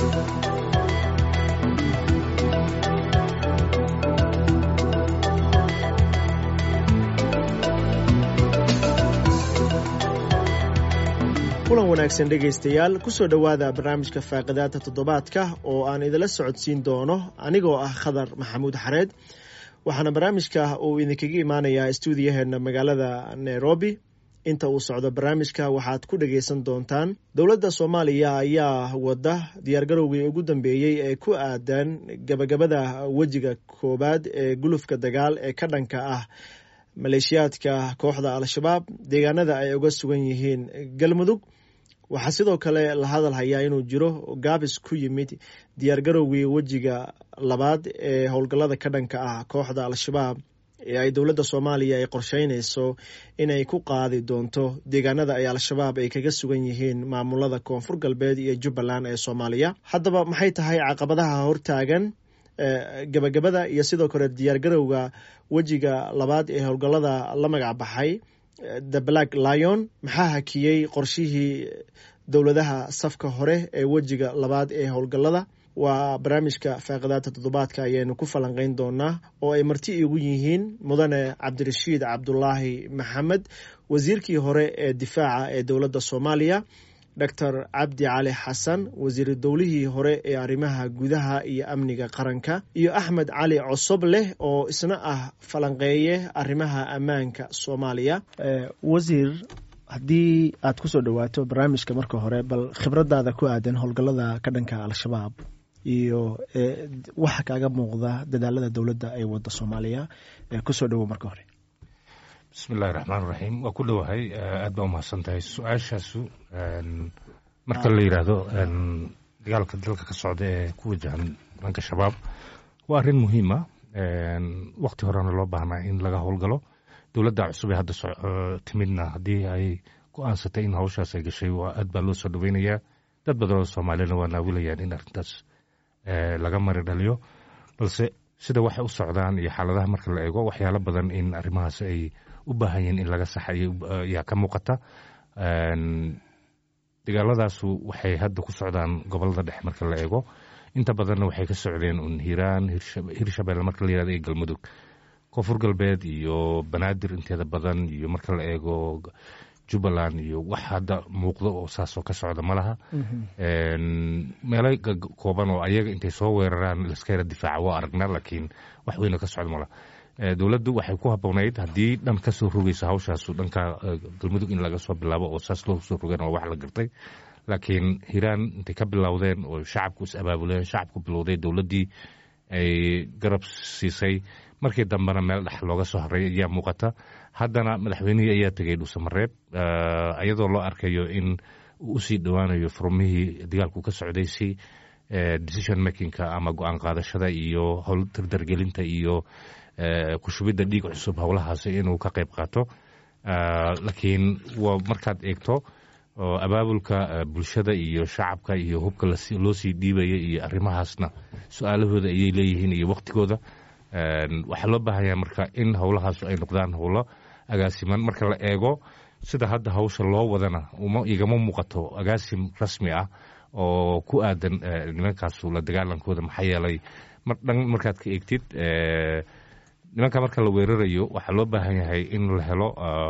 kulan wanaagsan dhegaystayaal kusoo dhowaada barnaamijka faaqidaada toddobaadka oo aan idinla socodsiin doono anigoo ah khadar maxamuud xareed waxaana barnaamijka uu idinkaga imaanayaa stuudiyaheena magaalada nairobi inta uu socdo barnaamijka waxaad ku dhagaysan doontaan dowladda soomaaliya ayaa wada diyaargarowgii ugu dambeeyey ee ku aadan gabagabada wejiga koowaad ee gulufka dagaal ee ka dhanka ah maleeshiyaadka kooxda al-shabaab deegaanada ay uga sugan yihiin galmudug waxaa sidoo kale la hadal hayaa inuu jiro gaabis ku yimid diyaargarowgii wejiga labaad ee howlgallada ka dhanka ah kooxda al-shabaab ee ay dowladda soomaaliya ay qorsheynayso inay ku qaadi doonto deegaanada ay al-shabaab ay kaga sugan yihiin maamulada koonfur galbeed iyo jubbaland ee soomaaliya haddaba maxay tahay caqabadaha hortaagan gabagabada iyo sidoo kale diyaargarowga wejiga labaad ee howlgallada la magac baxay the black lion maxaa hakiyey qorshihii dowladaha safka hore ee wejiga labaad ee howlgallada waa barnaamijka faaqidaadta toddobaadka ayaynu ku falanqeyn doonaa oo ay marti igu yihiin mudane cabdirashiid cabdulaahi maxamed wasiirkii hore ee difaaca ee dowladda soomaaliya doctor cabdi cali xasan wasiiru dowlihii hore ee arrimaha gudaha iyo amniga qaranka iyo axmed cali cosob leh oo isna ah falanqeeye arrimaha ammaanka soomaaliya wasiir haddii aad kusoo dhowaato barnaamijka marka hore bal khibradaada ku aadan howlgallada ka dhanka al-shabaab iyo waxa kaaga muuqda dadaalada dowladda ee wadda soomaaliya kusoo dhowow marka hore bismi illahi raxmaan raxiim waa ku dhowahay aad baa umahadsan tahay su-aashaasu marka la yidhaahdo dagaalka dalka ka socda ee ku wajahan dhanka shabaab waa arrin muhiima wakti horena loo baahnaa in laga howlgalo dowladda cusub ee hadda timidna haddii ay go-aansatay in hawshaas ay gashay waa aad baa loo soo dhoweynayaa dad badan oo soomaaliyana waa naawilayaan in arrintaas laga mari dhaliyo balse sida waxay u socdaan iyo xaaladaha marka la eego waxyaalo badan in arrimahaas ay u baahan yihiin in laga saxa ayaa ka muuqata dagaaladaasu waxay hadda ku socdaan gobolada dhexe marka la eego inta badanna waxay ka socdeen un hiiraan hirshabelle marka la yirahdo iyo galmudug koonfur galbeed iyo banaadir inteeda badan iyo marka la eego jubbaland iyo wax hadda muuqdo oo saasoo ka socda ma laha meelo kooban oo ayaga intay soo weeraraan laska yara difaaca waa aragnaa laakiin wax weyna ka socda malaha dowladdu waxay ku haboonayd haddii dhan ka soo rogayso hawshaasu dhanka galmudug in laga soo bilaabo oo saas loo soo rogeen waa wax la gartay laakiin hiiraan intay ka bilowdeen oo shacabku is abaabuleen shacabku bilowday dowladdii ay garab siisay markii dambena meel dhex looga soo haray ayaa muuqata haddana madaxweynihii ayaa tegay dhuusamareeb iyadoo loo arkayo in uu usii dhowaanayo furmihii dagaalku ka socday si decision makingka ama go-aan qaadashada iyo howl dardargelinta iyo ku shubidda dhiig cusub howlahaasi inuu ka qayb qaato laakiin waa markaad eegto abaabulka bulshada iyo shacabka iyo hubka loo sii dhiibaya iyo arrimahaasna su-aalahooda ayay leeyihiin iyo waktigooda waxaa loo baahanyaa marka in howlahaasu ay noqdaan howlo agaasiman marka la eego sida hadda hawsha loo wadana igama muuqato agaasim rasmi ah oo ku aadan nimankaasu la dagaalankooda maxaa yeelay dhan markaad ka eegtid nimanka marka la weerarayo waxaa loo baahan yahay in la helo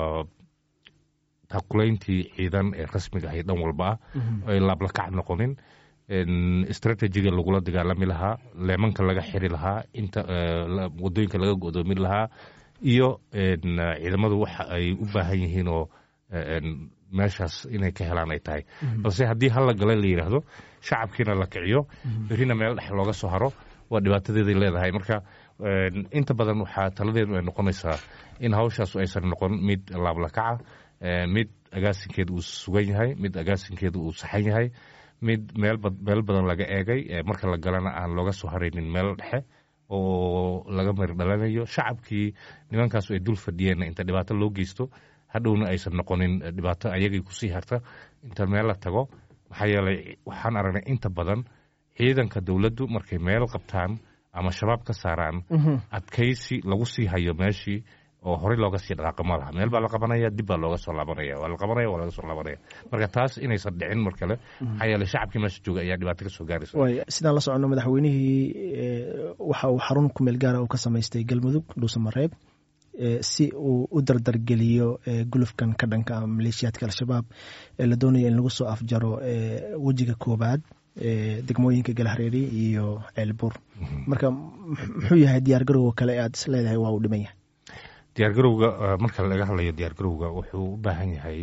taqulayntii ciidan ee rasmiga ahay dhan walba ah oo ay laablakac noqonin strategiga lagula dagaalami lahaa leemanka laga xiri lahaa inta wadooyinka laga godoomin lahaa iyo ciidamadu waxa ay u baahan yihiin oo meeshaas inay ka helaan ay tahay balse haddii halla gale la yidhaahdo shacabkiina la kiciyo berrina meel dhex looga soo haro waa dhibaatadeeday leedahay marka inta badan waxaa taladeedu ay noqonaysaa in hawshaasu aysan noqon mid laablakaca mid agaasinkeedu uu sugan yahay mid agaasinkeedu uu saxan yahay mid meel badan laga eegay marka la galana aan looga soo haraynin meel dhexe oo laga mari dhalanayo shacabkii nimankaasu ay dul fadhiyeenna inta dhibaato loo geysto hadhowna aysan noqonin dhibaato ayagay kusii harta inta meel la tago maxaa yeelay waxaan aragnay inta badan ciidanka dowladdu markay meel qabtaan ama shabaab ka saaraan adkaysi lagu sii hayo meeshii oo horey looga sii dhaqaaqo ma laha meel baa la qabanaya dib baa looga soo laabanaya waa la qabanaya waa laga soo laabanaya marka taas inaysan dhicin mar kale maxaa yeele shacabkii meesha jooga ayaa dhibaato ka soo gaaraysa waay sidaan la soconno madaxweynihii waxa uu xarun ku meel gaara uu ka samaystay galmudug dhuusamareeb si uu u dardargeliyo gulufkan ka dhanka maleeshiyaadka al-shabaab ee la doonaya in lagu soo afjaro wejiga koobaad degmooyinka galhareeri iyo ceelbuur marka muxuu yahay diyaar garowga kale aad is leedahay waa uu dhiman yahay diyaar garowga marka laga hadlayo diyaar garowga wuxuu u baahan yahay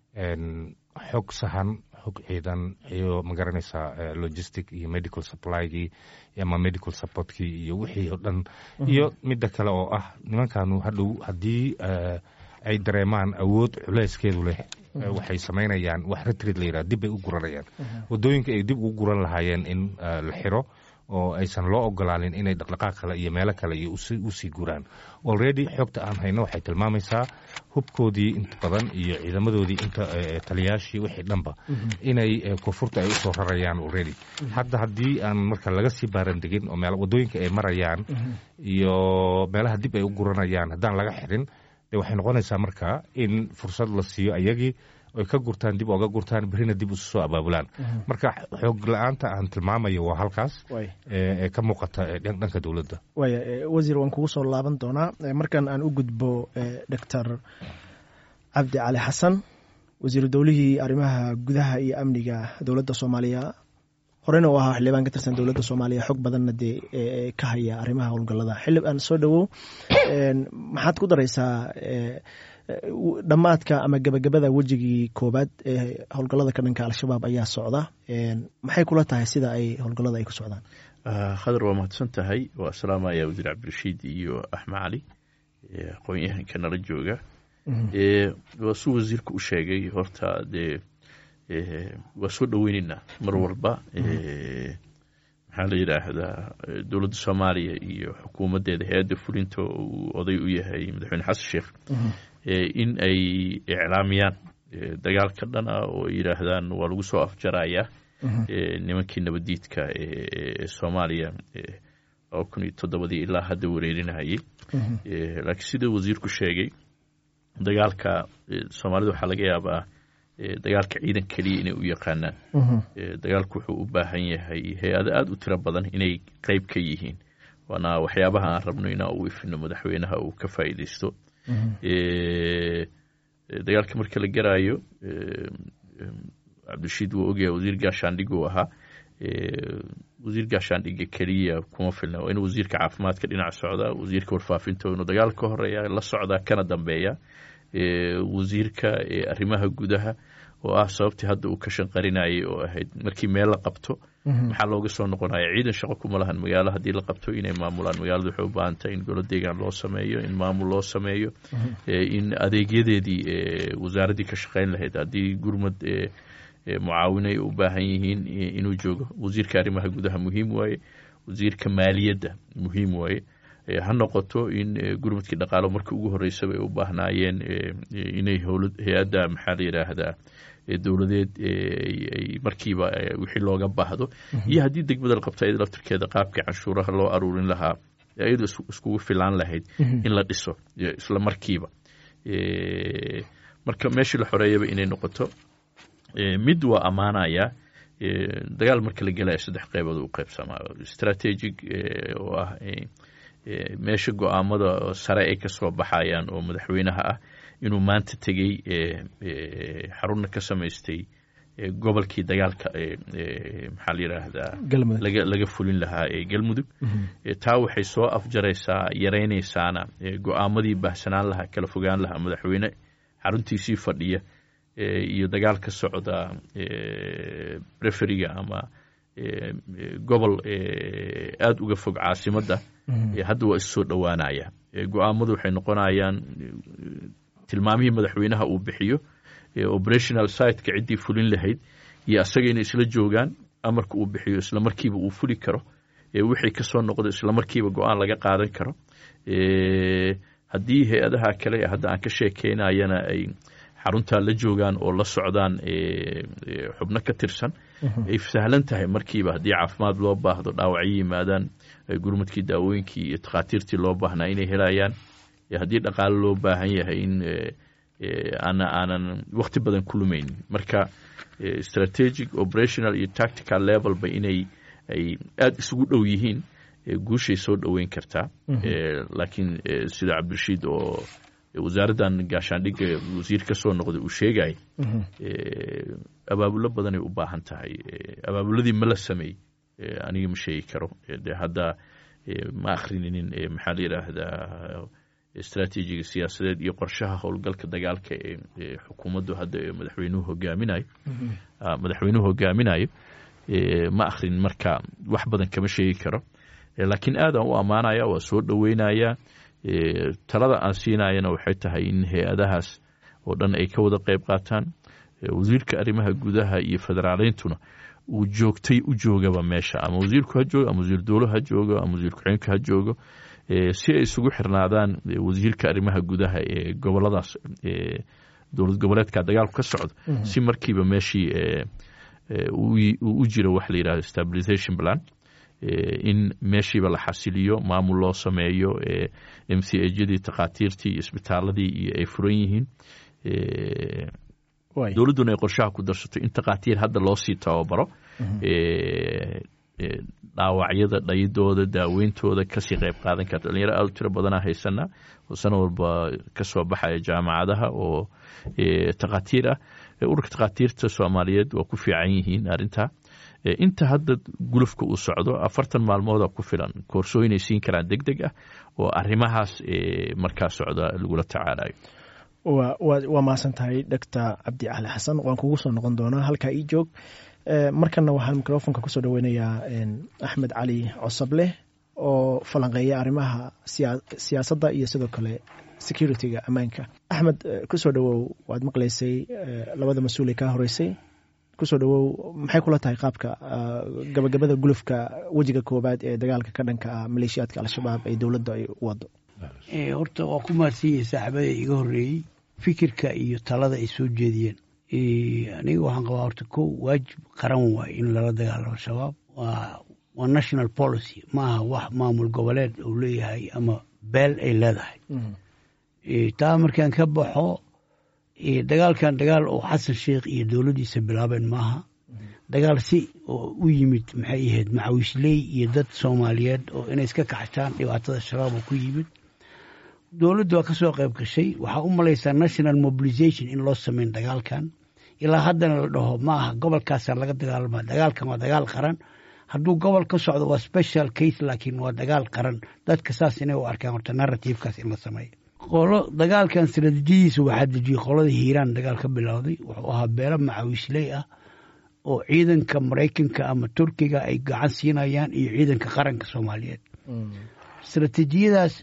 xog sahan xog ciidan iyo magaranaysaa logistic iyo medical supply-gii ama medical supportkii iyo wixii oo dhan iyo midda kale oo ah nimankanu hadhow haddii ay dareemaan awood culeyskeedu leh waxay samaynayaan wax retrid la yidhaha dib bay u guranayaan waddooyinka ay dib ugu guran lahaayeen in la xiro oo aysan loo ogolaanin inay dhaqdhaqaaq kale iyo meelo kale iyo usii guraan already xogta aan hayno waxay tilmaamaysaa hubkoodii inta badan iyo ciidamadoodii inta taliyaashii wixii dhanba inay koonfurta ay usoo rarayaan already hadda haddii aan marka laga sii baarandegin oo waddooyinka ay marayaan iyo meelaha dib ay u guranayaan haddaan laga xirin de waxay noqonaysaa marka in fursad la siiyo ayagii oy ka gurtaan dib oga gurtaan berrina dib isu soo abaabulaan marka xoog la-aanta aan tilmaamayo waa halkaas ee ka muuqata dhanka dowladda waaya wasiir waan kugu soo laaban doonaa markan aan u gudbo doctor cabdi cali xasan wasiiru dowlihii arrimaha gudaha iyo amniga dowladda soomaaliya horeyna u ahaa xildhibaan ka tirsan dowladda soomaaliya xog badanna dee ka haya arrimaha howlgallada xildhib aan soo dhowow maxaad ku daraysaa dhammaadka ama gebagabada wejigii koobaad ee howlgallada ka dhanka al-shabaab ayaa socda maxay kula tahay sida ay howlgallada ay ku socdaan khadar waa mahadsan tahay waa salaamaya wasiir cabdirashiid iyo axmed cali aqoon-yahanka nala jooga waa suu wasiirka u sheegay horta dee waa soo dhoweyneynaa mar walba maxaa la yidhaahdaa dowladda soomaaliya iyo xukuumaddeeda hay-adda fulinta uu oday u yahay madaxweyne xasan sheekh in ay iclaamiyaan dagaal ka dhan ah oo ay yidhaahdaan waa lagu soo afjarayaa nimankii nabaddiidka ee soomaaliya laba kun iyo toddobadii ilaa hadda wareerinayay laakiin sida wasiirku sheegay dagaalka soomaalida waxaa laga yaabaa dagaalka ciidan keliya inay u yaqaanaan dagaalku wuxuu u baahan yahay hay-ado aada u tiro badan inay qeyb ka yihiin waana waxyaabaha aan rabno inaa u ifino madaxweynaha uu ka faa'iideysto dagaalka marka la garaayo cabdirashiid wuu ogyahay wasiir gaashaandhig uu ahaa wasiir gaashaandhiga keliya kuma filna waa inuu wasiirka caafimaadka dhinac socdaa wasiirka warfaafinta inuu dagaal ka horeeya la socdaa kana dambeeya wasiirka arrimaha gudaha oo ah sababtii hadda uu ka shanqarinayay oo ahayd markii meel la qabto maxaa looga soo noqonaya ciidan shaqo kuma lahan magaalo haddii la qabto inay maamulaan magaalada waxay u baahan tahay in golo deegaan loo sameeyo in maamul loo sameeyo in adeegyadeedii wasaaraddii ka shaqayn lahayd haddii gurmad mucaawino ay u baahan yihiin inuu joogo wasiirka arrimaha gudaha muhiim waaye wasiirka maaliyadda muhiim waaye ha noqoto in gurmadkii dhaqaalo markii ugu horreysaba ay u baahnaayeen inay hay-adda maxaa la yidhaahdaa dowladeed ay markiiba wixii looga baahdo iyo haddii degmada la qabto iyada laftirkeeda qaabkii canshuuraha loo aruurin lahaa iyadu iskugu filaan lahayd in la dhiso isla markiiba marka meeshii la xoreeyaba inay noqoto mid waa ammaanaya dagaal marka la gelaya saddex qeybood u qeybsamaa strategic oo ah meesha go-aamada sare ay ka soo baxayaan oo madaxweynaha ah inuu maanta tegey xarunna ka samaystay gobolkii dagaalka maxaa la yidhaahdaa laga laga fulin lahaa ee galmudug taa waxay soo afjaraysaa yaraynaysaana go-aamadii baahsanaan lahaa kala fogaan lahaa madaxweyne xaruntiisii fadhiya iyo dagaal ka socda referiga ama gobol aada uga fog caasimadda hadda waa issoo dhowaanaya go-aamadu waxay noqonayaan tilmaamihii madaxweynaha uu bixiyo operational siteka ciddii fulin lahayd iyo asaga inay isla joogaan amarka uu bixiyo isla markiiba uu fuli karo wixii ka soo noqdo isla markiiba go-aan laga qaadan karo haddii hay-adaha kale hadda aan ka sheekeynayana ay xaruntaa la joogaan oo la socdaan xubno ka tirsan ay sahlan tahay markiiba haddii caafimaad loo baahdo dhaawacyo yimaadaan gurmadkii daawooyinkii iyo takhaatiirtii loo baahnaa inay helayaan haddii dhaqaale loo baahan yahay in ana aanan wakti badan ku lumaynin marka strategic operational iyo tactical levelba inay ay aada isugu dhow yihiin guushay soo dhoweyn kartaa laakiin sida cabdirashiid oo wasaaraddan gaashaandhigga wasiir ka soo noqday uu sheegay abaabulo badanay u baahan tahay abaabuladii ma la sameey aniga ma sheegi karo de hadda ma akrininin maxaa la yidhaahdaa istraatiijiga siyaasadeed iyo qorshaha howlgalka dagaalka ee xukuumaddu hadda madaxweynuhu hogaaminayo madaxweynuhu hogaaminayo ma akrin marka wax badan kama sheegi karo laakiin aadaan u ammaanaya waa soo dhoweynaya talada aan siinayana waxay tahay in hay-adahaas oo dhan ay ka wada qayb qaataan wasiirka arrimaha gudaha iyo federaaleyntuna uu joogtay u joogaba meesha ama wasiirku ha joogo ama wasiir dowlo ha joogo ama wasiir ku-xigeenka ha joogo si ay isugu xirnaadaan wasiirka arrimaha gudaha ee goboladaas dowlad goboleedka dagaalku ka socdo si markiiba meeshii u jiro wax la yidhahdo stabilization plan in meeshiiba la xasiliyo maamul loo sameeyo m c ajyadii takhaatiirtii iyo isbitaaladii iyo ay furan yihiin dowladduna ay qorshaha ku darsato in takhaatiir hadda loo sii tababaro dhaawacyada dhayidooda daaweyntooda kasii qayb qaadan karta dhalinyaro aada u tiro badanaa haysanaa oo sana walba kasoo baxaya jaamacadaha oo takhaatiir ah ururka takhaatiirta soomaaliyeed waa ku fiican yihiin arrintaa inta hadda gulufka uu socdo afartan maalmooda ku filan koorsooyin ay siin karaan deg deg ah oo arrimahaas markaa socda lagula tacaalayo waa mahadsan tahay doctor cabdi cali xasan waan kugu soo noqon doonaa halkaa ii joog markana waxaan microfonka kusoo dhaweynayaa axmed cali cosableh oo falanqeeya arrimaha siyaasadda iyo sidoo kale security-ga ammaanka axmed kusoo dhawow waad maqlaysay labada mas-uul ee kaa horeysay kusoo dhawow maxay kula tahay qaabka gabagabada gulufka wejiga koowaad ee dagaalka ka dhanka ah maleeshiyaadka al-shabaab ee dowladda ay u wado horta waa ku mahadsanyahay saaxiibada iga horreeyey fikirka iyo talada ay soo jeediyeen aniga waxaan qabaa horta kow waajib qaran waay in lala dagaalamo shabaab waa national policy maaha wax maamul goboleed uu leeyahay ama beel ay leedahay taa markaan ka baxo dagaalkan dagaal oo xasan sheikh iyo dowladdiisa bilaabeen maaha dagaal si oo u yimid maxay ahayd macawiisley iyo dad soomaaliyeed oo inay iska kaxshaan dhibaatada shabaab oo ku yimid dowladdu waa ka soo qayb gashay waxaa u malaysaa national mobilization in loo sameyn dagaalkan ilaa haddana la dhaho ma aha gobolkaasaa laga dagaalama dagaalkan waa dagaal qaran hadduu gobol ka socdo waa special case laakiin waa dagaal qaran dadka saas inay u arkaan horta narrativekaas in la sameeyo qolo dagaalkan strateejiyadiisa waxaa dejiyey qolada hiiraan dagaal ka bilowday wuxuu ahaa beelo macawiisley ah oo ciidanka maraykanka ama turkiga ay gacan siinayaan iyo ciidanka qaranka soomaaliyeed strateejiyadaas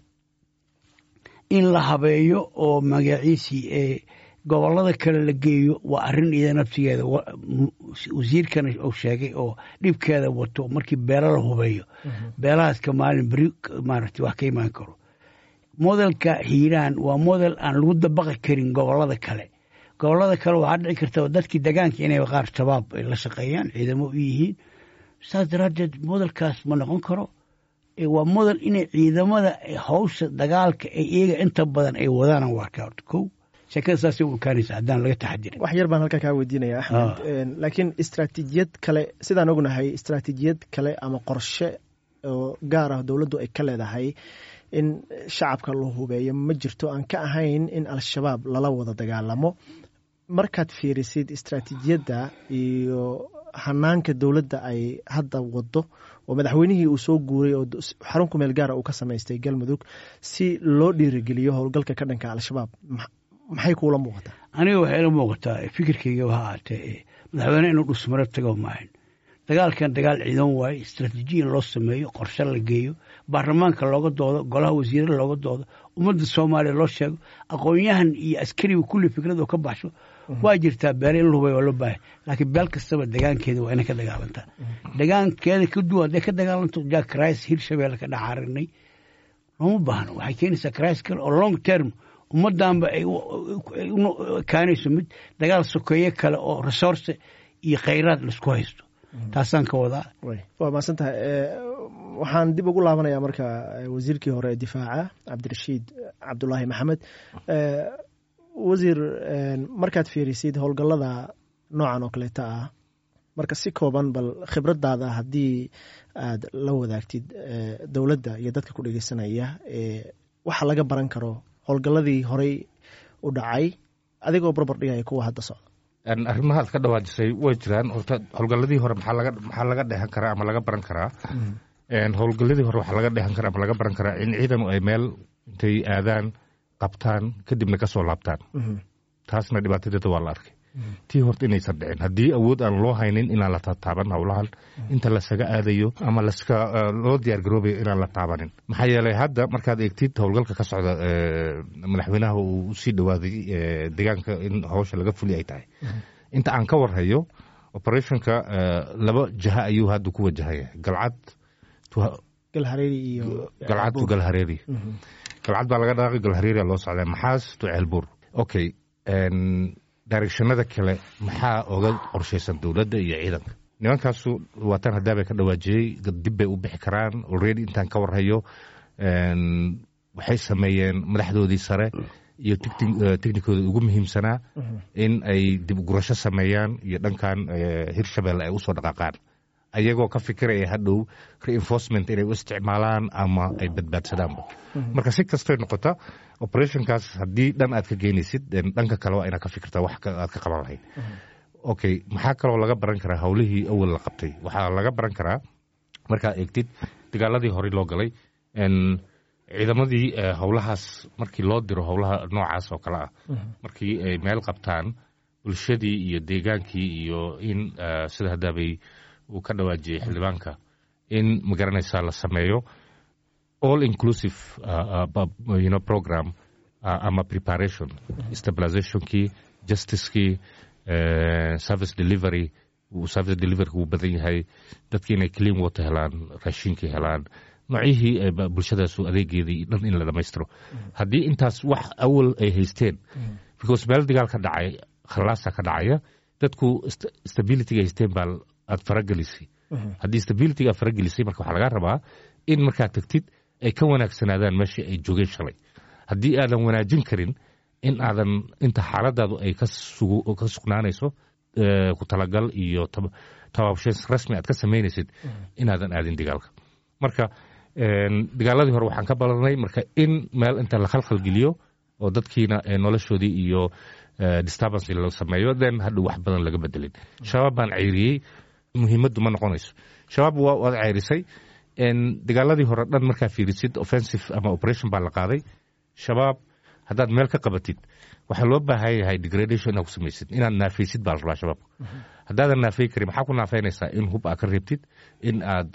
in la habeeyo oo magaciisii ee gobolada kale la geeyo waa arrin ida nafsigeeda wasiirkana uu sheegay oo dhibkeeda wato markii beelo la hubeeyo beelahaas ka maalin beri maaragtay wax ka imaan karo modelka hiiraan waa model aan lagu dabaqi karin gobolada kale gobolada kale waxaa dhici karta dadkii degaanka inay qaar shabaab ay la shaqeeyaan ciidamo u yihiin saas daraaddeed modelkaas ma noqon karo waa model inay ciidamada hawsha dagaalka ay iyaga inta badan ay wadaan waa arkaa horta kow sheekada saasay u ekaanaysa haddaan laga taxadirin wax yar baan halkaa kaa weydiinaya axmed laakiin istraatiijiyad kale sidaan ognahay istraatiijiyad kale ama qorshe oo gaar ah dowladdu ay ka leedahay in shacabka la hubeeyo ma jirto aan ka ahayn in al-shabaab lala wada dagaalamo markaad fiirisid istraatiijiyadda iyo hanaanka dowladda ay hadda wado oo madaxweynihii uu soo guuray oo xarun ku meel gaara uu ka samaystay galmudug si loo dhiirigeliyo howlgalka ka dhanka al-shabaab maxay kuula muuqataa aniga waxay ila muuqataa fikirkayga ha ahaatee madaxweyne inuu dhusmaro tago maahan dagaalkan dagaal ciidan waaye istraatiijiya in loo sameeyo qorshe la geeyo baarlamaanka looga doodo golaha wasiirada looga doodo ummadda soomaaliya loo sheego aqoon-yahan iyo askariga kulli fikrad oo ka baxsho waa jirtaa beele in la hubay waa loo baahay laakiin beel kastaba degaankeeda waa inay ka dagaalantaa degaankeeda ka duwan hadday ka dagaalanto jack rice hirshabeelle ka dhaxaarinay looma baahno waxay keenaysaa crisis kale oo long term ummaddanba ay kaanayso mid dagaal sokeeye kale oo resource iyo khayraad laisku haysto taasaan ka wadaa waa mahadsan tahay waxaan dib ugu laabanayaa marka wasiirkii hore ee difaaca cabdirashiid cabdulaahi maxamed wasiir markaad fiirisid howlgallada noocan oo kaleeta ah marka si kooban bal khibradaada haddii aad la wadaagtid dowladda iyo dadka ku dhegeysanaya waxa laga baran karo howlgalladii horey u dhacay adigoo barbar dhigaya kuwa hadda socda arrimaha ad ka dhawaajisay way jiraan horta howlgalladii hore maxaa laga dheehan karaa ama laga baran karaa howlgalladii hore waxaa laga dheehan karaa ama laga baran karaa in ciidanu ay meel intay aadaan qabtaan kadibna ka soo laabtaan taasna dhibaatadeeda waa la arkay tii horta inaysan dhicin haddii awood aan loo haynin inaan la tataaban howlahan inta lasaga aadayo ama laska loo diyaar garoobayo inaan la taabanin maxaa yeelay hadda markaad eegtid howlgalka ka socda madaxweynaha uu usii dhawaaday deegaanka in howsha laga fuli ay tahay inta aan ka warhayo operationka laba jaha ayuu hadda ku wajahaya galcad galcad to galhareeri galcad baa laga dhaaqay galhareeri loo socdaa maxaas to ceelbuur okay directionada kale maxaa oga qorshaysan dowladda iyo ciidanka nimankaasu waatan haddaabay ka dhawaajiyey dib bay u bixi karaan already intaan ka warhayo waxay sameeyeen madaxdoodii sare iyo technikooda ugu muhiimsanaa in ay dib gurasho sameeyaan iyo dhankan hirshabelle ay usoo dhaqaaqaan ayagoo ka fikiraya hadhow reinforcement inay u isticmaalaan ama ay badbaadsadaanba marka si kastay noqota operationkaas haddii dhan aad ka geynaysid dhanka kale waa inaad ka fikirtaa wax aad ka qaban lahayd okay maxaa kaloo laga baran karaa howlihii awal la qabtay waxaa laga baran karaa markaad eegtid dagaaladii horey loo galay ciidamadii howlahaas markii loo diro howlaha noocaas oo kale ah markii ay meel qabtaan bulshadii iyo deegaankii iyo in sida haddaabay uu ka dhawaajiyey xildhibaanka in magaranaysaa la sameeyo all inclusive uh, uh, you know, program uh, ama preparation stabilizationkii justicekii uh, service delivery service delivery wuu badan yahay dadki inay clean water helaan raashinkii helaan noocyihii bulshadaasu adeegeedii dhan in la dhammaystiro haddii intaas wax awal ay haysteen because meel dagaal ka dhacay khalaasa ka dhacaya dadku stabilityga haysteen baa aad faragelisay haddii stabilityga aad faragelisay marka waxaa laga rabaa in markaad tagtid ay ka wanaagsanaadaan meeshii ay joogeen shalay haddii aadan wanaajin karin in aadan inta xaaladaadu ay ka sugnaanayso ku talagal iyo tabaabshays rasmi aad ka samaynaysid inaadan aadin dagaalka marka dagaaladii hore waxaan ka balanay marka in meel inta la khalkhalgeliyo oo dadkiina noloshoodii iyo disturbance la sameeyo then hadhow wax badan laga bedelin shabaab baan ceyriyey muhiimaddu ma noqonayso shabaab waad ceyrisay dagaaladii hore dhan markaa fiirisid offensive ama operation baa la qaaday shabaab haddaad meel ka qabatid waxaa loo baahan yahay degradation inaad ku samaysid inaad naafaysid baa la rabaa shabaabka haddaadan naafay karin maxaa ku naafaynaysaa in hub aad ka reebtid in aad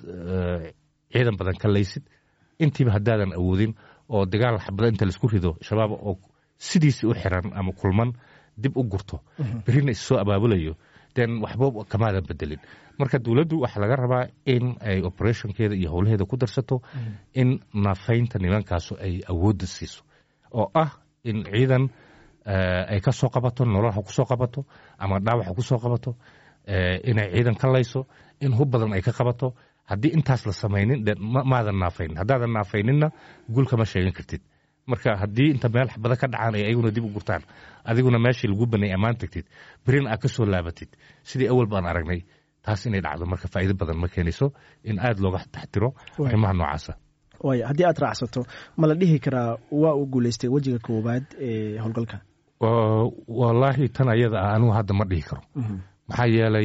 ciidan badan ka laysid intiiba haddaadan awoodin oo dagaal xabada inta laisku rido shabaab oo sidiisi u xiran ama kulman dib u gurto berrina issoo abaabulayo den waxba kamaadan bedelin marka dowladdu waxaa laga rabaa in ay operationkeeda iyo howlaheeda ku darsato in naafaynta nimankaasu ay awoodda siiso oo ah in ciidan ay ka soo qabato nolol ha ku soo qabato ama dhaawac ha ku soo qabato inay ciidan ka layso in hub badan ay ka qabato haddii intaas la samaynin maadan naafaynin haddaadan naafayninna guul kama sheegan kartid marka haddii inta meel xabada ka dhacaan ay ayaguna dib u gurtaan adiguna meeshii lagu banay ammaan tagtid berin aad ka soo laabatid sidii awal baan aragnay taas inay dhacdo marka faa'iido badan ma keenayso in aada looga taxtiro arrimaha noocaasa waay haddii aad raacsato ma la dhihi karaa waa uu guulaystay wejiga koowaad ee howlgalka wallaahi tan ayada ah anigu hadda ma dhihi karo maxaa yeelay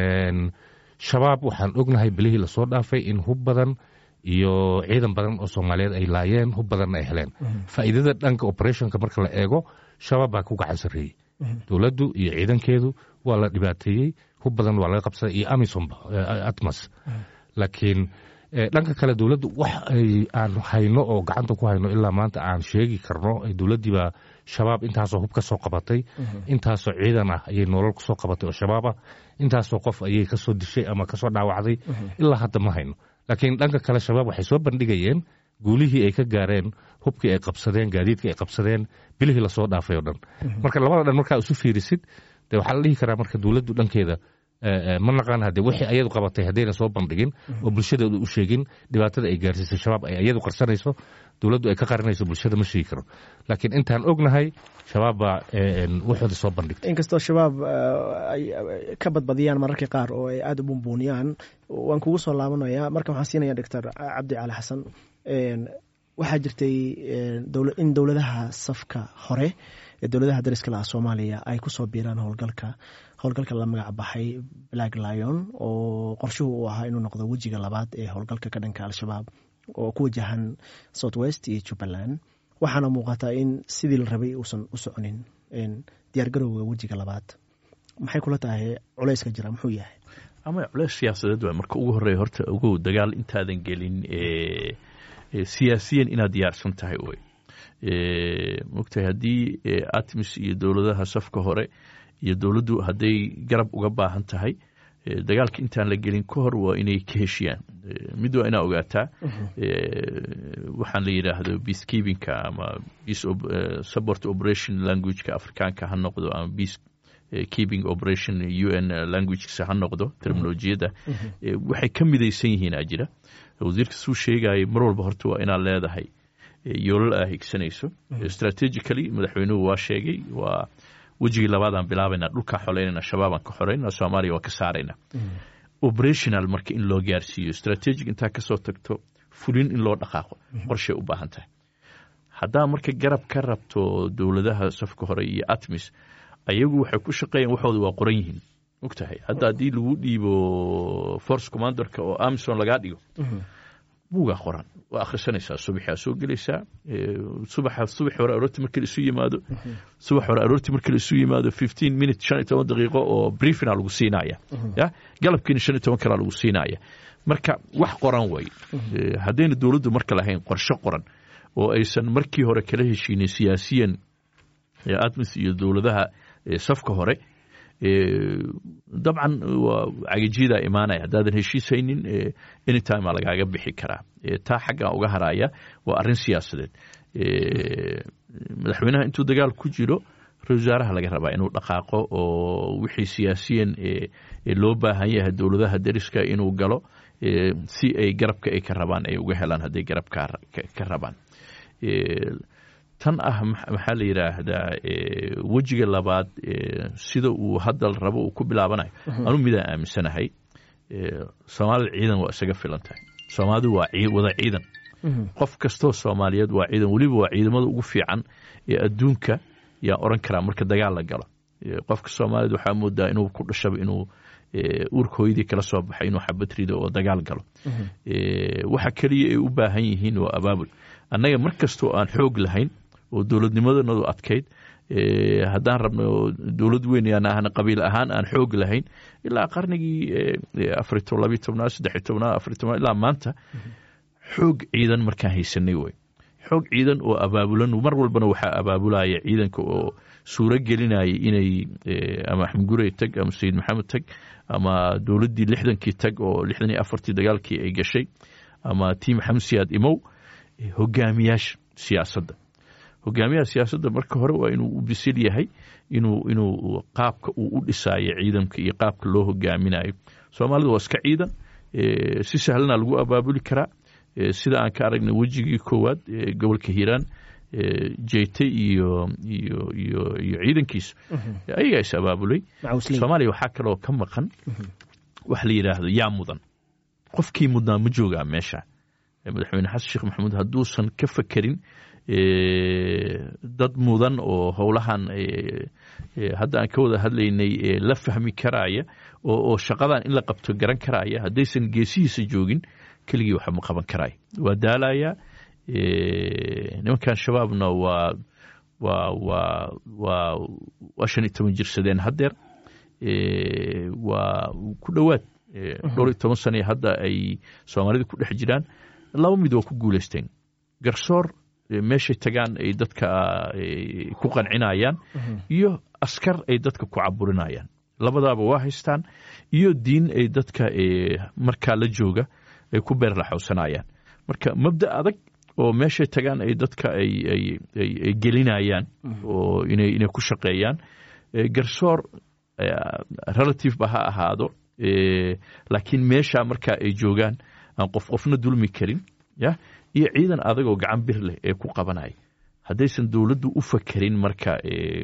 shabaab waxaan ognahay belihii lasoo dhaafay in hub badan iyo ciidan badan oo soomaaliyeed ay laayeen hub badanna ay heleen faa'iidada dhanka operationka marka la eego shabaab baa ku gacan sarreeyey dowladdu iyo ciidankeedu waa la dhibaateeyey hub badan waa laga qabsaday iyo amisomba atmas laakiin dhanka kale dowladdu wax ay aan hayno oo gacanta ku hayno ilaa maanta aan sheegi karno dowladdiibaa shabaab intaasoo hub ka soo qabatay intaasoo ciidan ah ayay nolol kusoo qabatay oo shabaab ah intaasoo qof ayay kasoo dishay ama kasoo dhaawacday ilaa hadda ma hayno laakiin dhanka kale shabaab waxay soo bandhigayeen guulihii ay ka gaareen hubkii ay qabsadeen gaadiidkii ay qabsadeen bilihii lasoo dhaafay oo dhan marka labada dhan markaa isu fiirisid de waxaa la dhihi karaa marka dowladdu dhankeeda ma naqaan hadde wixii ayadu qabatay haddayna soo bandhigin oo bulshadeedu u sheegin dhibaatada ay gaarsiisay shabaab ay ayadu qarsanayso dowladdu ay ka qarinayso bulshada ma sheegi karo laakiin intaan ognahay shabaab baa waxooda soo bandhigtay inkastoo shabaab ay ka badbadiyaan mararka qaar oo ay aada u bumbuuniyaan waan kugu soo laabanaya marka waxaan siinaya doctor cabdi cali xasan waxaa jirtay in dowladaha safka hore ee dowladaha dariska laha soomaaliya ay kusoo biiraan howlgalka howlgalka la magac baxay black lion oo qorshuhu uu ahaa inuu noqdo wejiga labaad ee howlgalka ka dhanka al-shabaab oo ku wajahan south west iyo jubbaland waxaana muuqataa in sidii la rabay uusan u soconin diyaargarowga wejiga labaad maxay kula tahay culeyska jira muxuu yahay ama culeys siyaasadeed waa marka ugu horreeya horta ogow dagaal intaadan gelin siyaasiyan inaad diyaarsan tahay wey mogtahay haddii atmis iyo dowladaha safka hore iyo dowladdu hadday garab uga baahan tahay dagaalka intaan la gelin ka hor waa inay ka heshiyaan mid waa inaa ogaataa waxaan la yidhaahdo peacekeepingka ama peace support operation languageka afrikaanka ha noqdo ama peace keeping operation u n languagesa ha noqdo terminolojiyadda waxay ka midaysan yihiin aa jira wasiirka suu sheegaya mar walba horta waa inaad leedahay yoolal aa higsanayso strategically madaxweynuhu waa sheegay waa wejigii labaadaan bilaabayna dhulkaa xoleynayna shabaabaan ka xoreynana soomaaliya waa ka saarayna operational marka in loo gaarsiiyo strategic intaa kasoo tagto fulin in loo dhaqaaqo qorshay u baahan tahay haddaa marka garab ka rabto dowladaha safka hore iyo atmis ayagu waxay ku shaqeeyaan waxooda waa qoran yihiin ogtahay hadda haddii lagu dhiibo force commanderka oo amison lagaa dhigo buugaa qoran waa akhrisanaysaa subaxaa soo gelaysaa subaxa subax hore aroortii markii isu yimaado subax hore aroortii markii isu yimaado fifteen minute shan iyo toban daqiiqo oo briefina lagu siinaya ya galabkiina shan iyo toban kalaa lagu siinaya marka wax qoran way haddayna dowladdu marka lahayn qorshe qoran oo aysan markii hore kala heshiinin siyaasiyan atmis iyo dowladaha safka hore dabcan waa cagajiyada imaanaya haddaadan heshiishaynin anytime aa lagaaga bixi karaa taa xaggan uga haraya waa arrin siyaasadeed madaxweynaha intuu dagaal ku jiro ra-isul wasaaraha laga rabaa inuu dhaqaaqo oo wixii siyaasiyan loo baahan yahay dowladaha deriska inuu galo si ay garabka ay ka rabaan ay uga helaan hadday garab ka rabaan tan ah maxaa la yidhaahdaa wejiga labaad sida uu hadda rabo uu ku bilaabanayo anu midaan aaminsanahay soomaalida ciidan waa isaga filan tahay soomaalidu waa wada ciidan qof kastoo soomaaliyeed waa ciidan weliba waa ciidamada ugu fiican ee adduunka yaan oran karaa marka dagaal la galo qofka soomaaliyed waxaa moodaa inuu ku dhashaba inuu uurka hooyadii kala soo baxay inuu xabad rido oo dagaal galo waxa keliya ay u baahan yihiin waa abaabul annaga mar kastoo aan xoog lahayn oo dowladnimadanadu adkayd haddaan rabno dowlad weyn yaan ahna qabiil ahaan aan xoog lahayn ilaa qarnigii afari labiy tobnaad saddex tobnaad afari tobnaad ilaa maanta xoog ciidan markaan haysanay wey xoog ciidan oo abaabulan mar walbana waxaa abaabulaya ciidanka oo suuro gelinaya inay ama axmed gurey tag ama sayid maxamed tag ama dowladdii lixdankii tag oo lixdan iyo afartii dagaalkii ay gashay ama tiim xamsiyaad imow hogaamiyaasha siyaasadda hogaamiyaha siyaasadda marka hore waa inuu u bisil yahay inuu inuu qaabka uu u dhisaayo ciidanka iyo qaabka loo hogaaminayo soomaalida waa iska ciidan si sahlana lagu abaabuli karaa sida aan ka aragnay wejigii koowaad gobolka hiiraan jeyte iyo iyo iyo iyo ciidankiisa ayagaa is abaabulay soomaaliya waxaa kaloo ka maqan wax la yidhaahdo yaa mudan qofkii mudnaa ma joogaa meesha madaxweyne xasan sheekh maxamuud hadduusan ka fakerin dad mudan oo howlahan hadda aan ka wada hadlaynay la fahmi karaaya oo shaqadan in la qabto garan karaaya haddaysan geesihiisa joogin keligii waxa ma qaban karaayo waa daalayaa nimankan shabaabna waa waa waa waa waa shan iyo toban jirsadeen haddeer waa ku dhowaad dhowr iyo toban sane hadda ay soomaalida ku dhex jiraan laba mid waa ku guulaysteen garsoor meeshay tagaan ay dadka ku qancinayaan iyo askar ay dadka ku caburinayaan labadaaba waa haystaan iyo diin ay dadka markaa la jooga ay ku beerlaxowsanayaan marka mabda adag oo meeshay tagaan ay dadka ay gelinayaan oo inay ku shaqeeyaan garsoor relative ba ha ahaado laakiin meesha marka ay joogaan aan qof qofna dulmi karin ya iyo ciidan adagoo gacan bir leh ee ku qabanaya haddaysan dowladdu u fakerin marka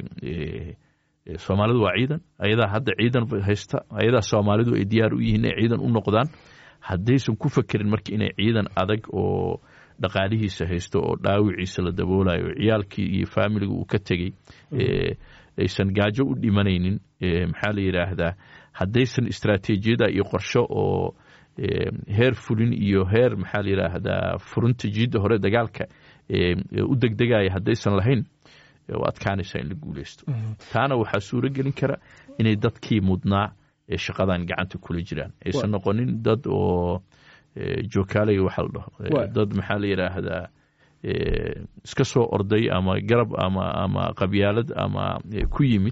soomaalidu waa ciidan ayadaa hadda ciidan haysta ayadaa soomaalidu ay diyaar u yihiin inay ciidan u noqdaan haddaysan ku fakerin marka inay ciidan adag oo dhaqaalihiisa haysto oo dhaawiciisa la daboolayo oo ciyaalkii iyo faamiliga uu ka tegey aysan gaajo u dhimanaynin maxaa la yidhaahdaa haddaysan istraatiijiyada iyo qorsho oo heer fulin iyo heer maxaa la yidhaahdaa furinta jiidda hore dagaalka u degdegaya haddaysan lahayn waa adkaanaysaa in la guuleysto taana waxaa suuro gelin kara inay dadkii mudnaa ee shaqadan gacanta kula jiraan aysan noqonin dad oo jookaalaya waxa la dhaho dad maxaa la yidhaahdaa iska soo orday ama garab ama ama qabyaalad ama ku yimid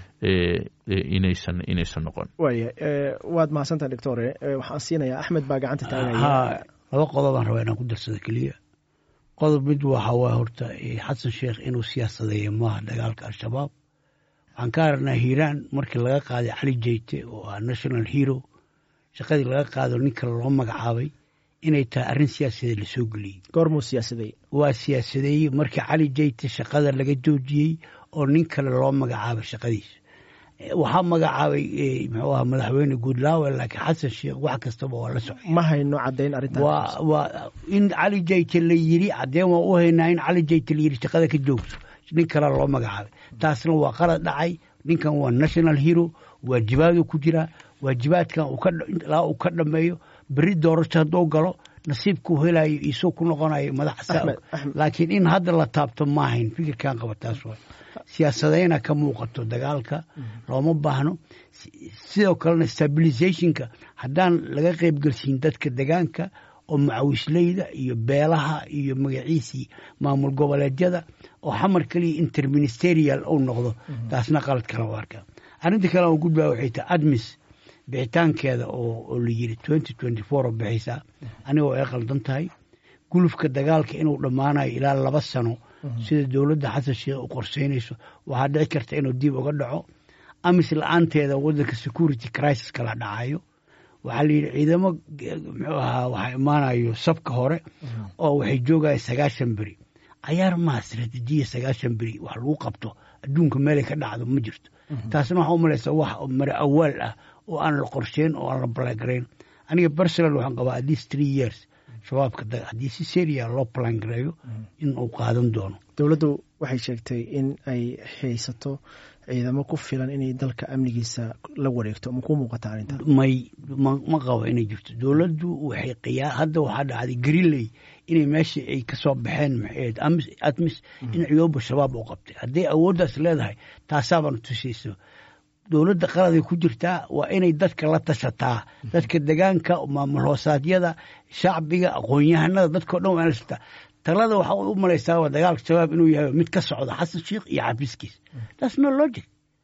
inaysan inaysan noqon waaya waad mahadsantaha doctore waxaan siinayaa axmed baa gacanta taagaya ha laba qodobaan rabaa inaan ku darsado keliya qodob mid waxa waa horta xasan sheekh inuu siyaasadeeyo maaha dagaalka al-shabaab waxaan ka aragnaa hiiraan markii laga qaaday cali jeyte oo ah national hero shaqadii laga qaado ninka loo magacaabay inay tahay arrin siyaasadeed lasoo geliyey goormuu siyaasadeeyey waa siyaasadeeyey markii cali jeyte shaqada laga joojiyey oo nin kale loo magacaabay shaqadiisa waxaa magacaabay muxuu aha madaxweyne goodlawe laakiin xasan sheekh wax kastaba waa la socay ma hayno caddayn arrintan waa waa in cali jeyte la yiri caddeen waa u haynaa in cali jeyte la yiri shaqada ka joogto nin kale loo magacaabay taasna waa qalad dhacay ninkan waa national hero waajibaaduu ku jiraa waajibaadkan ilaa uu ka dhameeyo beri doorasho hadduu galo nasiibkuu helayo isoo ku noqonayo madax laakiin in hadda la taabto maahayn fikirkan qaba taas waa siyaasadayna ka muuqato dagaalka looma baahno sidoo kalena stabilizationka haddaan laga qaybgelsiin dadka degaanka oo macawisleyda iyo beelaha iyo magaciisii maamul goboleedyada oo xamar keliya interministerial uu noqdo taasna qalad kala u arkaa arrinta kale oo gudbaa waxay tahay admis bixitaankeeda oo la yiri twenty twenty four oo bixaysaa anigoo ay qaldan tahay gulufka dagaalka inuu dhammaanayo ilaa laba sano sida dowladda xasan sheekh u qorseynayso waxaa dhici karta inuu dib uga dhaco amis la-aanteeda waddanka security crisis kala dhacayo waxaa la yidhi ciidamo muxuu ahaa waxaa imaanayo sabka hore oo waxay joogaya sagaashan beri cayaar maha istraatiijiya sagaashan beri wax lagu qabto adduunka meelay ka dhacdo ma jirto taasna waxaa u malaysaa wax mare awaal ah oo aan la qorsheyn oo aan la balangarayn aniga personal waxaan qabaa at least three years shabaabka haddii si seria loo balangareeyo in uu qaadan doono dowladdu waxay sheegtay in ay haysato ciidamo ku filan inay dalka amnigiisa la wareegto ma ku muuqata arrintan may ma qabo inay jirto dowladdu waxay qiyaa hadda waxaa dhacday greenley inay meesha ay ka soo baxeen maxayd admis in ciyooba shabaab u qabtay hadday awooddaas leedahay taasaabana tusayso dowladda qaladay ku jirtaa waa inay dadka la tashataa dadka degaanka maamul hoosaadyada shacbiga aqoon-yahanada dadkao dhan waa in la tashataa talada waxaa u malaysaa waa dagaalka shabaab inuu yahay mid ka socda xasan sheikh iyo xafiiskiis taas no logic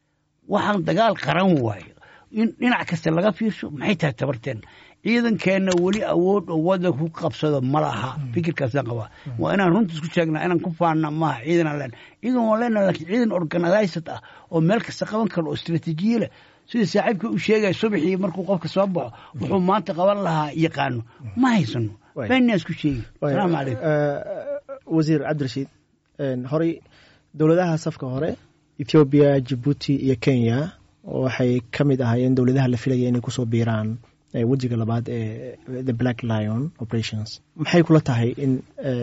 waxaan dagaal qaran waayo in dhinac kasta laga fiirsho maxay tahay tabarteena ciidankeenna weli awood oo wadanka ku qabsado ma laha fikirkaasaan qabaa waa inaan runta isku sheegnaa inaan ku faanna maaha ciidanaan leen ciidan waan leenaha lakiin ciidan organized ah oo meel kasta qaban karo oo istraatiijiye leh sida saaxiibka u sheegaya subaxii markuu qofka soo baxo wuxuu maanta qaban lahaa yaqaano ma haysano beenaa isku sheegi salaamu calaykum wasiir cabdirashiid horey dowladaha safka hore ethoobiya jibuuti iyo kenya waxay ka mid ahaayeen dowladaha la filaya inay kusoo biiraan wejiga labaad ee the black lion operations maxay kula tahay in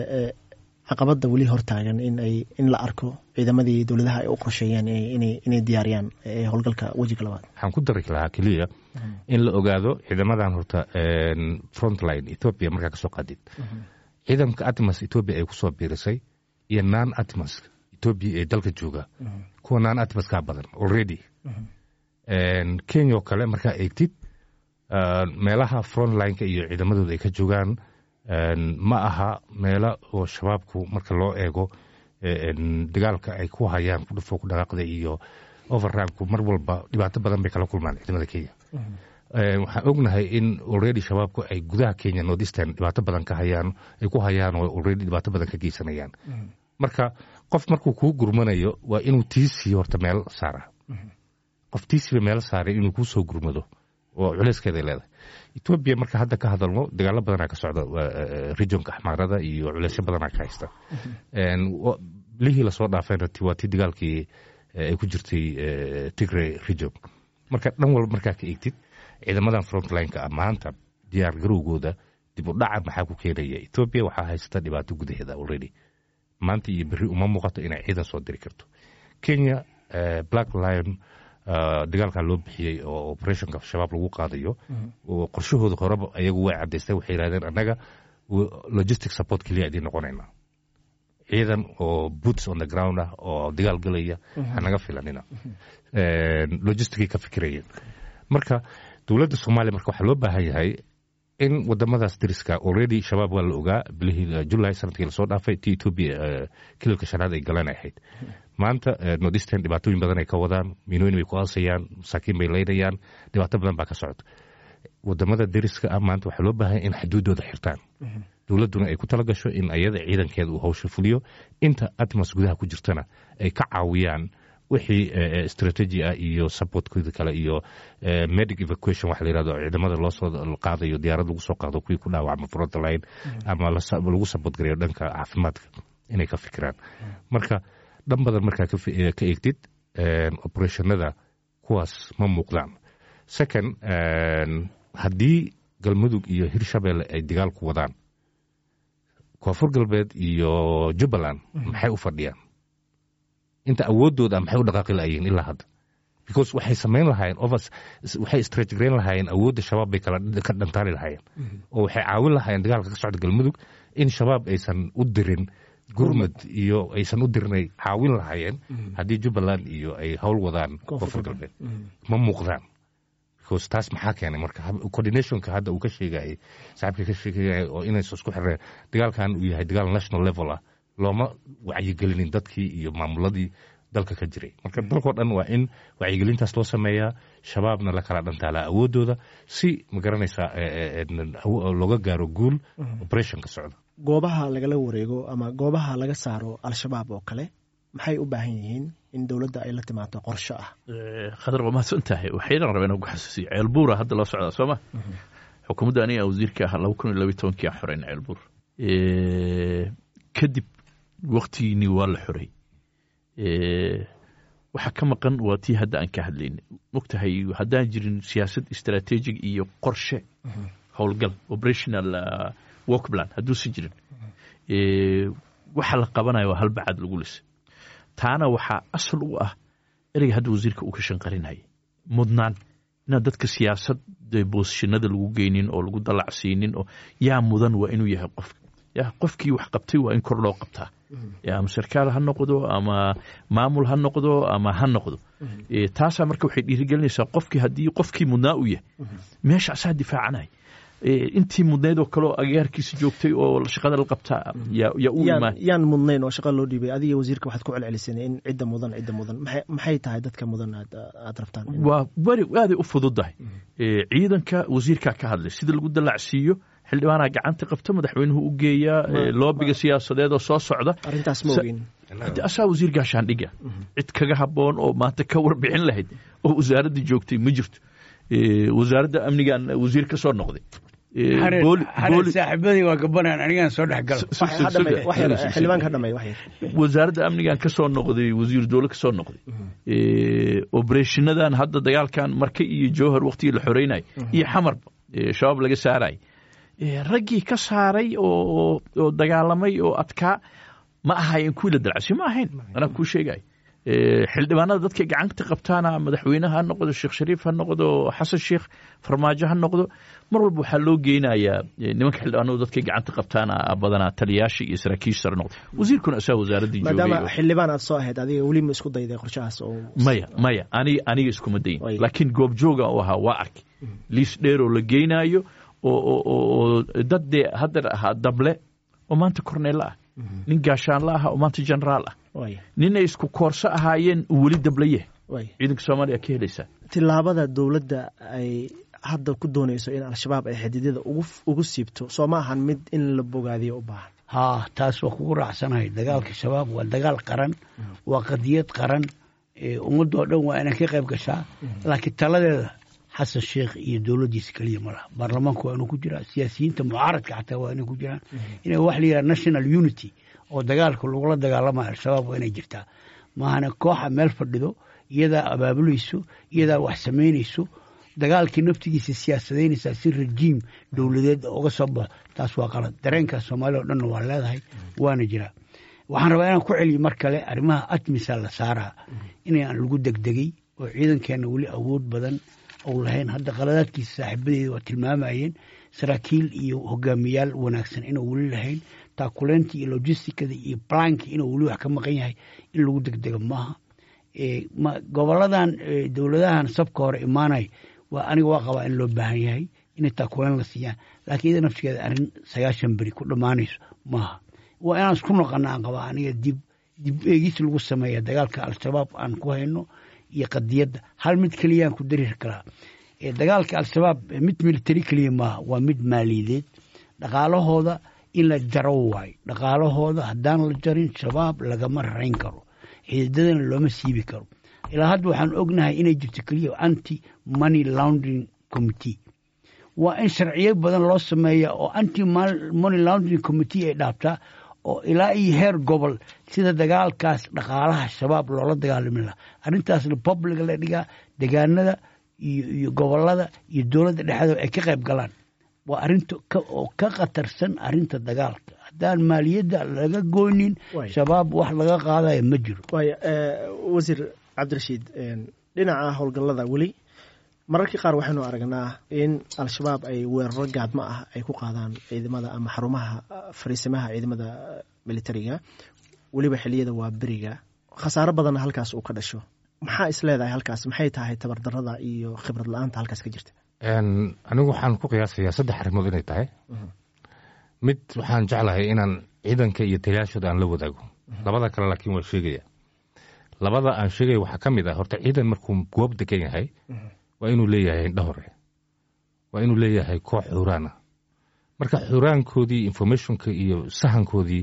caqabadda weli hortaagan in ay in la arko ciidamadii dowladaha ay u qorsheeyeen inay diyaariyaan howlgalka wejiga labaad waxaan ku dari lahaa keliya in la ogaado ciidamadan horta frontline ethoopia markaa kasoo qaadid ciidanka atmas ethoopia ay kusoo biirisay iyo non atmas ethoopia ee dalka jooga kuwa non atmas kaa badan already kenya oo kale markaa eegtid meelaha frontlineka iyo ciidamadooda ay ka joogaan ma aha meelo oo shabaabku marka loo eego dagaalka ay ku hayaan ku dhufo ku dhaqaaqda iyo overranku mar walba dhibaato badan bay kala kulmaan ciidamada kenya waxaan ognahay in already shabaabku ay gudaha kenya northeastern dhibaato badan ka hayaan ay ku hayaan oo already dhibaato badan ka geysanayaan marka qof markuu kuu gurmanayo waa inuu tiisii horta meel saara qoftiisiba meelo saaray inuu kuu soo gurmado oo culeyskeeday leedahay etoobiya marka hadda ka hadalno dagaalo badanaa ka socda regionka axmaarada iyo culeysyo badanaa ka haysta lihii lasoo dhaafayna waa tii dagaalkii ay ku jirtay tigray region marka dhan walba markaa ka eegtid ciidamadan frontlineka maanta diyaar garowgooda dib u dhaca maxaa ku keenaya etoobiya waxaa haysata dhibaato gudaheeda already maanta iyo berri uma muuqato inay ciidan soo diri karto kenya black lion dagaalkaa loo bixiyey oo operationka shabaab lagu qaadayo qorshahooda horeba ayagu way cadaystay waxay yidhahdeen annaga logistic support keliya idiin noqonayna ciidan oo boots on the ground ah oo dagaal galaya hanaga filanina logisticay ka fikirayeen marka dowladda soomaaliya marka waxaa loo baahan yahay in wadamadaas dariska already shabaab waa la ogaa bilihii julay sanadkii lasoo dhaafay ti etoobiya kililka shanaad ay galan ahayd maanta nordisten dhibaatooyin badan ay ka wadaan miinooyin bay ku aasayaan masaakiin bay leynayaan dhibaato badan baa ka socota wadamada dariska ah maanta waxaa loo baahanya in xuduudooda xirtaan dowladduna ay ku tala gasho in ayada ciidankeeda uu hawsha fuliyo inta atmas gudaha ku jirtana ay ka caawiyaan wixii strategy ah iyo supportkooda kale iyo medic evacuation waxa la yirahdo ciidamada loo soo qaadayo diyaarad lagu soo qaado kuwii ku dhaawacma frontline ama lagu support gareeyo dhanka caafimaadka inay ka fikiraan marka dhan badan markaa ka eegtid operationada kuwaas ma muuqdaan second haddii galmudug iyo hirshabelle ay dagaal ku wadaan koonfur galbeed iyo jubbaland maxay u fadhiyaan inta awoodooda maxay u dhaqaaqi lahayiin ilaa hadda because waxay samayn lahaayeen overs waxay strategrayn lahaayeen awoodda shabaab bay kala ka dhantaali lahaayeen oo waxay caawin lahaayeen dagaalka ka socda galmudug in shabaab aysan u dirin gurmud iyo aysan u dirin ay caawin lahaayeen haddii jubbaland iyo ay howl wadaan koonfur galbeed ma muuqdaan because taas maxaa keenay marka coordinationka hadda uu ka sheegayay saaxiibka ka sheegayay oo inaysan isku xireen dagaalkan uu yahay dagaal national level ah looma wacyigelinin dadkii iyo maamuladii dalka ka jiray marka dalkao dhan waa in wacyigelintaas loo sameeyaa shabaabna la kala dhantaalaa awoodooda si ma garanaysaa looga gaaro guul operationka socda goobaha lagala wareego ama goobaha laga saaro al-shabaab oo kale maxay u baahan yihiin in dowladda ay la timaado qorsho ah khadar waa mahadsan tahay waxaynan rabeen ku xasuusiyo ceelbuura hadda loo socdaa soo ma xukuumadda aniga wasiirka ah laba kun iyo labiyi tobankii aan xoreyn ceelbuur kadib waktigiinii waa la xorey waxa ka maqan waa tii hadda aan ka hadlayna mogtahay haddaan jirin siyaasad istraatejig iyo qorshe howlgal operational work plan hadduusan jirin waxa la qabanayo waa halbacad lagu lisa taana waxaa asal u ah ereyga hadda wasiirka uu ka shanqarinaya mudnaan inaan dadka siyaasad boosishinada lagu geynin oo lagu dalacsiinin oo yaa mudan waa inuu yahay qof ya qofkii wax qabtay waa in kor loo qabtaa ama sarkaal ha noqdo ama maamul ha noqdo ama ha noqdo taasaa marka waxay dhiirigelinaysaa qofkii haddii qofkii mudnaa u yahay meesha asaa difaacanaya intii mudnayd oo kaleoo agaarkiisa joogtay oo shaqada la qabtaa yaa u imaan yaan mudnayn oo shaqa loo dhiibay adiga wasiirka waxaad ku celceliseen in cidda mudan cidda mudan maxay tahay dadka mudan aad rabtaan waa weri aaday u fududahay ciidanka wasiirkaa ka hadlay sida lagu dalacsiiyo xildhibaanaa gacanta qabta madaxweynuhu u geeyaa loobiga siyaasadeed oo soo socda arrintaas ma ogin asaa wasiir gaashaandhiga cid kaga habboon oo maanta ka warbixin lahayd oo wasaaradda joogtay ma jirto wasaaradda amnigan wasiir ka soo noqday saaxiibadii waa gabanaan anigaan soo dhex xildhibaan ka dhamay wax yar wasaaradda amnigan ka soo noqday wasiir dowle ka soo noqday obereshinadan hadda dagaalkan marka iyo jowhar waktigii la xoreynay iyo xamarba shabaab laga saaray raggii ka saaray oo dagaalamay oo adkaa ma ahayen kuwii la dalcasiyo ma ahayn anaa kuu sheegay xildhibaanada dadkay gacanta qabtaana madaxweyneha ha noqdo sheekh shariif ha noqdo xasan sheekh farmaajo ha noqdo mar walba waxaa loo geynayaa nimanka xildhibaanadu dadkay gacanta qabtaana badanaa taliyaasha iyo saraakiisha sare noqdo wasiirkuna asaa wasaaraddii maadaama xildhibaan aad soo ahayd adiga weli ma isku dayday qorshahaas oo maya maya aniga aniga iskuma dayin laakiin goobjooga u ahaa waa arkay liis dheer oo la geynaayo oo dad dee hadda ahaa dable oo maanta korneella ah nin gaashaanla ah oo maanta generaal ah ninay isku koorso ahaayeen uu weli dablaye ciidanka soomaaliya ka helaysaa tilaabada dowladda ay hadda ku doonayso in al-shabaab ay xadidyada ugu siibto soo ma ahan mid in la bogaadiyo u baahan haa taas waa kugu raacsanahay dagaalka shabaab waa dagaal qaran waa qadiyad qaran ummadoo dhan waa inay ka qayb gashaa laakiin taladeeda xasan sheekh iyo dowladdiisa keliya ma laha baarlamaanku waa inuu ku jiraa siyaasiyiinta mucaaradka xataa waa inay ku jiraan inay wax la yidhaha national unity oo dagaalka lagula dagaalamayo al-shabaab waa inay jirtaa maahana kooxa meel fadhido iyadaa abaabulayso iyadaa wax samaynayso dagaalkii naftigiisa siyaasadaynaysaa si rajiim dowladeed uga soo baxo taas waa qalad dareenkaas soomaaliya o dhanna waa leedahay waana jiraa waxaan rabaa inaan ku celiyo mar kale arrimaha atmisa la saaraa inaan lagu degdegay oo ciidankeenna weli awood badan ou lahayn hadda qaladaadkiisa saaxiibadeeda waa tilmaamayeen saraakiil iyo hogaamiyaal wanaagsan inuu weli lahayn taakuleynta iyo logisticada iyo planki inuu weli wax ka maqan yahay in lagu degdego maaha goboladan dowladahan sabka hore imaanay waa aniga waa qabaa in loo baahan yahay inay taakuleyn la siiyaan laakiin iyada naftigeeda arrin sagaashan beri ku dhammaanayso maaha waa inaan isku noqona aan qabaa aniga dib dib eegis lagu sameeya dagaalka al-shabaab aan ku hayno iyo qadiyadda hal mid keliyaan ku darir karaa dagaalka al-shabaab mid military keliya maaha waa mid maaliyadeed dhaqaalahooda in la jaro waayo dhaqaalahooda haddaan la jarin shabaab lagama rayn karo xiidadana looma siibi karo ilaa hadda waxaan ognahay inay jirto keliya anti money laundering committee waa in sharciyo badan loo sameeya oo anti money laundering committee ay dhaabtaa oo ilaa iyo heer gobol sida dagaalkaas dhaqaalaha shabaab loola dagaalami laha arrintaasna publica la dhigaa degaanada iyo gobolada iyo dowladda dhexdeeda ay ka qayb galaan waa arrinta oo ka khatarsan arrinta dagaalka haddaan maaliyadda laga goynin shabaab wax laga qaadaya ma jiro waaya wasiir cabdirashiid dhinaca howlgallada weli mararka qaar waxaynu aragnaa in al-shabaab ay weeraro gaadmo ah ay ku qaadaan ciidamada ama xarumaha fariisimaha ciidamada militariga weliba xiliyada waa beriga khasaaro badanna halkaas uu ka dhasho maxaa is leedahay halkaas maxay tahay tabardarada iyo khibrad la-aanta halkaas ka jirta anigu waxaan ku qiyaasayaa saddex arrimood inay tahay mid waxaan jeclahay inaan ciidanka iyo taliyaashooda aan la wadaago labada kale laakiin waa sheegaya labada aan sheegaya waxaa ka mid ah horta ciidan markuu goob degan yahay waa inuu leeyahay indha hore waa inuu leeyahay koox xuraana marka xuraankoodii informationka iyo sahankoodii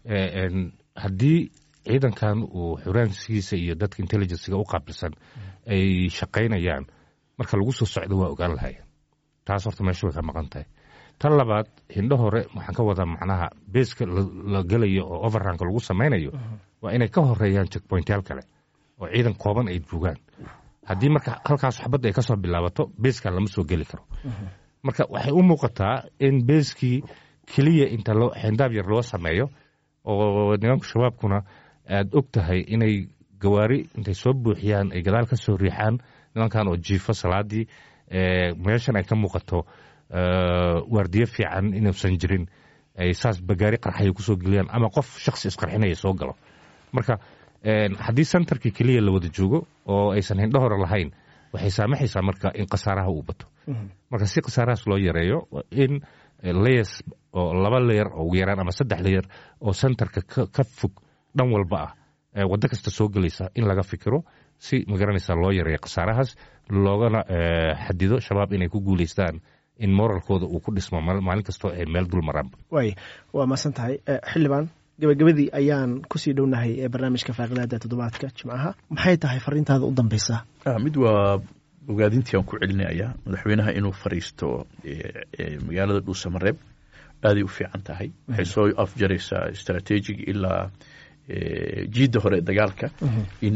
haddii ciidankan uu xuraansigiisa iyo dadka intelligencega u qaabilsan ay shaqaynayaan marka lagu soo socdo waa ogaan lahayen taas horta meesha way ka maqan tahay tan labaad hindho hore waxaan ka wadaa macnaha beeska la gelayo oo overranka lagu samaynayo waa inay ka horeeyaan checkpointyaal kale oo ciidan kooban ay joogaan haddii marka halkaas xabadda ay ka soo bilaabato beeskan lama soo geli karo marka waxay u muuqataa in beeskii keliya inta loo xendaab yar loo sameeyo oo nimanka shabaabkuna aad og tahay inay gawaari intay soo buuxiyaan ay gadaal ka soo riixaan nimankan oo jiifo salaadii meeshan ay ka muuqato waardiyo fiican inuusan jirin ay saas bagaari qarxaya kusoo geliyaan ama qof shaksi isqarxinaya soo galo marka haddii sentarkii keliya la wada joogo oo aysan hindho hore lahayn waxay saamaxaysaa marka in khasaaraha uu bato marka si khasaarahaas loo yareeyo in layers oo laba leyer oo ugu yaraan ama saddex leyer oo sentarka ka fog dhan walba ah waddo kasta soo gelaysa in laga fikiro si magaranaysa loo yareeyo khasaarahaas loogana xadido shabaab inay ku guulaystaan in moralkooda uu ku dhismo maalin kastoo ay meel dul maraanba waay waa mahadsan tahay xildhibaan gabagabadii ayaan kusii dhownahay ee barnaamijka faaqidaada toddobaadka jimcaha maxay tahay fariintaada u dambeysa mid waa ogaadintii aan ku celinayaa madaxweynaha inuu fariisto magaalada dhuusamareeb aaday u fiican tahay waxay soo afjaraysaa strategic ilaa jiidda hore ee dagaalka in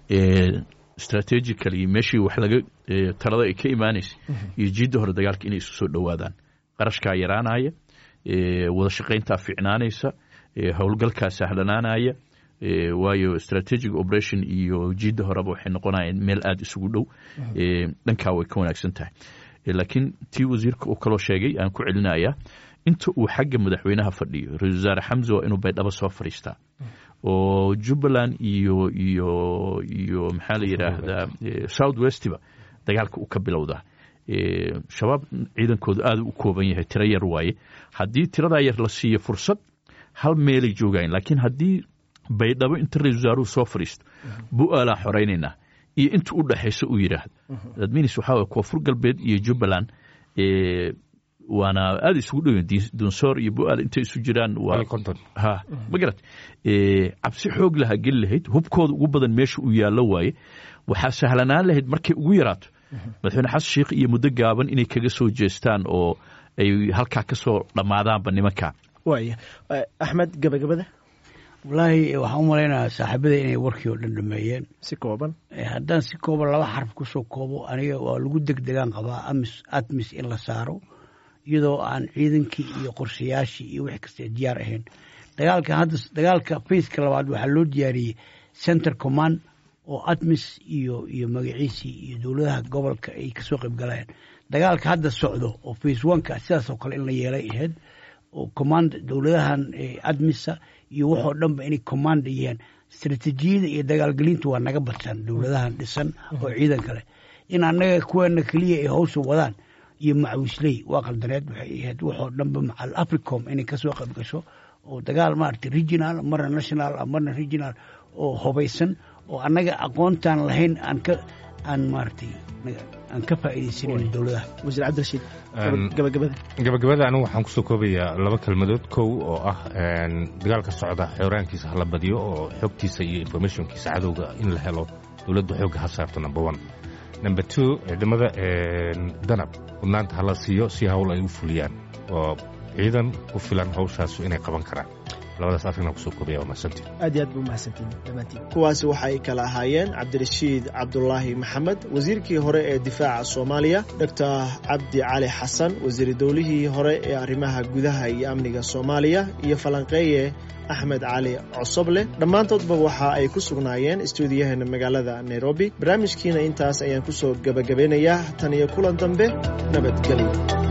strategically meeshii wax laga talada ay ka imaanaysay iyo jiidda hore dagaalka inay isu soo dhowaadaan qarashkaa yaraanaya wada shaqayntaa fiicnaanaysa howlgalkaa sahlanaanaya waayo strategic operation iyo jiidda horeba waxay noqonayaan meel aada isugu dhow dhankaa way ka wanaagsan tahay laakiin tii wasiirka uu kaloo sheegay aan ku celinayaa inta uu xagga madaxweynaha fadhiyo ra-isul wasaare xamse waa inuu baydhabo soo fadhiistaa oo jubbaland iyo iyo iyo maxaa la yidhaahdaa south westiba dagaalka uu ka bilowdaa shabaab ciidankoodu aada u kooban yahay tiro yar waaye haddii tiradaa yar la siiyo fursad hal meelay joogayen laakiin haddii baydhabo inta ra-isul wasaaruhu soo fadhiisto bu-aalaa xoraynaynaa iyo inta u dhexaysa uu yidhaahdo adminis waxaa waye koonfur galbeed iyo jubbaland waana aada isugu dhowen dunsoor iyo bu-aal intay isu jiraan waa konton ha ma garat cabsi xoog lahaa geli lahayd hubkooda ugu badan meesha uu yaallo waaye waxaa sahlanaan lahayd markay ugu yaraato madaxweyne xasan sheikh iyo muddo gaaban inay kaga soo jeestaan oo ay halkaa ka soo dhammaadaanba nimanka waaya axmed gabagabada wallaahi waxaan u malaynayaa saaxiibada inay warkii oo dhan dhameeyeen si kooban haddaan si kooban laba xarf kusoo koobo aniga waa lagu degdegaan qabaa amis admis in la saaro iyadoo aan ciidankii iyo qorshayaashii iyo wixii kasta diyaar ahayn dagaalka hadda dagaalka fayska labaad waxaa loo diyaariyey center command oo admis iyo iyo magaciisii iyo dowladaha gobolka ay kasoo qayb galayaan dagaalka hadda socdo oo face oneka sidaas oo kale in la yeelay ahayd oo command dowladahan admisa iyo waxoo dhanba inay commanda yihiin istratejiyada iyo dagaalgelintu waa naga badsan dowladahan dhisan oo ciidan kale in annaga kuweena keliya ay hawsha wadaan iyo macawisley waa qaldaneed waxay ahayd waxoo dhanba macal africom inay kasoo qayb gasho oo dagaal maaragtay regional marna national marna regional oo hubaysan oo annaga aqoontaan lahayn aan ka aan maaragtay aan ka faa'iidaysanin dowladaha wasiir cabdirashiid gabagabada gabagabada anigu waxaan kusoo koobayaa laba kelmadood kow oo ah dagaalka socda xooraankiisa hala badiyo oo xogtiisa iyo informationkiisa cadowga in la helo dowladda xoogga ha saarto number one number two ciidamada danab mudnaanta hala siiyo si hawl ay u fuliyaan oo ciidan ku filan hawshaasu inay qaban karaan labadaas afrina kusoo koobaya waa mahadsantiin aad iyo aad buu mahadsantiin dhammaantiin kuwaasi waxa ay kala ahaayeen cabdirashiid cabdulaahi maxamed wasiirkii hore ee difaaca soomaaliya doctor cabdi cali xasan wasiir dowlihii hore ee arrimaha gudaha iyo amniga soomaaliya iyo falanqeeye axmed cali cosoble dhammaantoodba waxa ay ku sugnaayeen istuudiyaheena magaalada nairobi barnaamijkiina intaas ayaan kusoo gebagabeynayaa tan iyo kulan dambe nabadgelyo